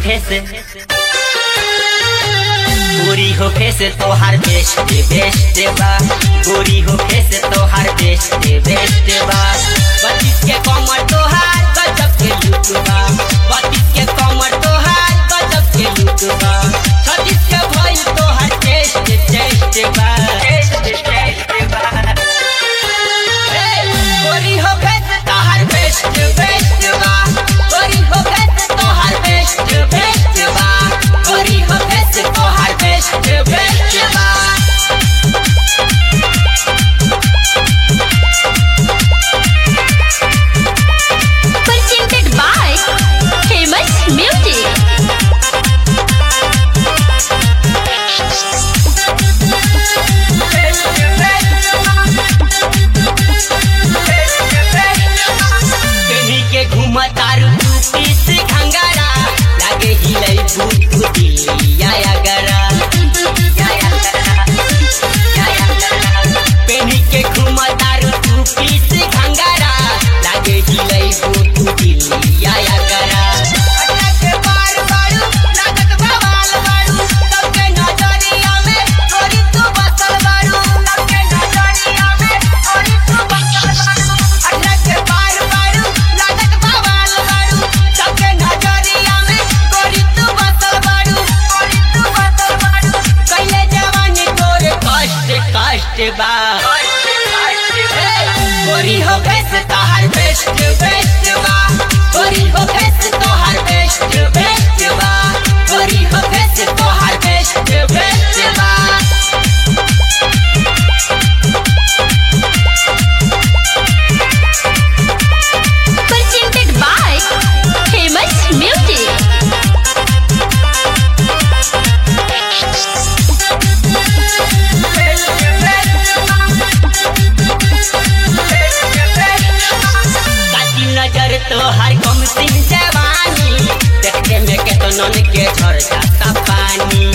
Face गोरी हो face तोहार बेस्ट बेस्ट बा गोरी हो फेस तोहार बेस्ट बेस्ट बा बत्तीस के कमर तोहार गजब के लुक बा बत्तीस के कमर तोहार गजब के लुक बा छत्तीस के भइल तोहार टेस्ट टेस्ट बा टेस्ट टेस्ट बा गोरी हो फेस तोहार बेस्ट बेस्ट बा गोरी हो फेस तोहार बेस्ट बेस्ट बा गोरी हो फेस तोहार बेस्ट बेस्ट बा presented by Famous Music. केनी के घुमतारू तू पीस घंगारा लागे हिलै भूत दिलिया अगरा पेनी के घुमतारू तू पीस घंगारा लागे हिलै भूत दिलिया अगरा के बार बारू लागत बवाल बारू सबके नजरिया में गोरी तू बसल बारू सबके नजरिया में गोरी तू बसल बारू अल्लाह के बार बारू लागत बवाल बारू सबके नजरिया में गोरी तू बसल बारू गोरी तू बसल बारू कइले जवानी तोरे कष्ट कष्ट बा गोरी हो बेस्ट तोहार बेस्ट बेस्ट बा गोरी हो बेस्ट तोहार बेस्ट बेस्ट बा गोरी हो बेस्ट तोहार बेस्ट बेस्ट बा Presented by Famous Music. काटी नजर तोहार कम सिंह जवानी देखते में केतनन के झर जाता पानी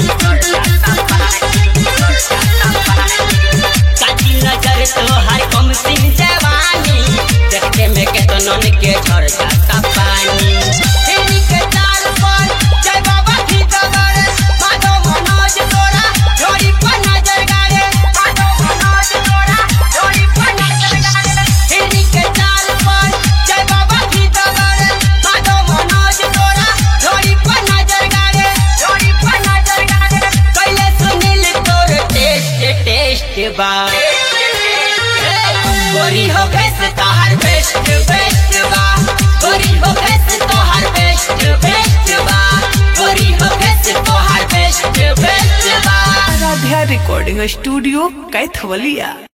काटी नजर तोहार कम सिंह जवानी देखते में केतनन के झर जाता पानी फेरी के ताल पर जय बाबा की दगर माधव मनोज तोरा जोड़ी पर नजर गाड़े माधव मनोज तोरा जोड़ी पर नजर गाड़े फेरी के ताल पर जय बाबा की दगर माधव मनोज तोरा जोड़ी पर नजर गाड़े जोड़ी पर नजर गाड़े कैले सुनील तोर टेस्ट टेस्ट बा गोरी हो बेस्ट तोहार बेस्ट बेस्ट बा गोरी हो बेस्ट तोहार बेस्ट बेस्ट बा गोरी हो बेस्ट तोहार बेस्ट बेस्ट बा आराध्या रिकॉर्डिंग स्टूडियो कैथवलिया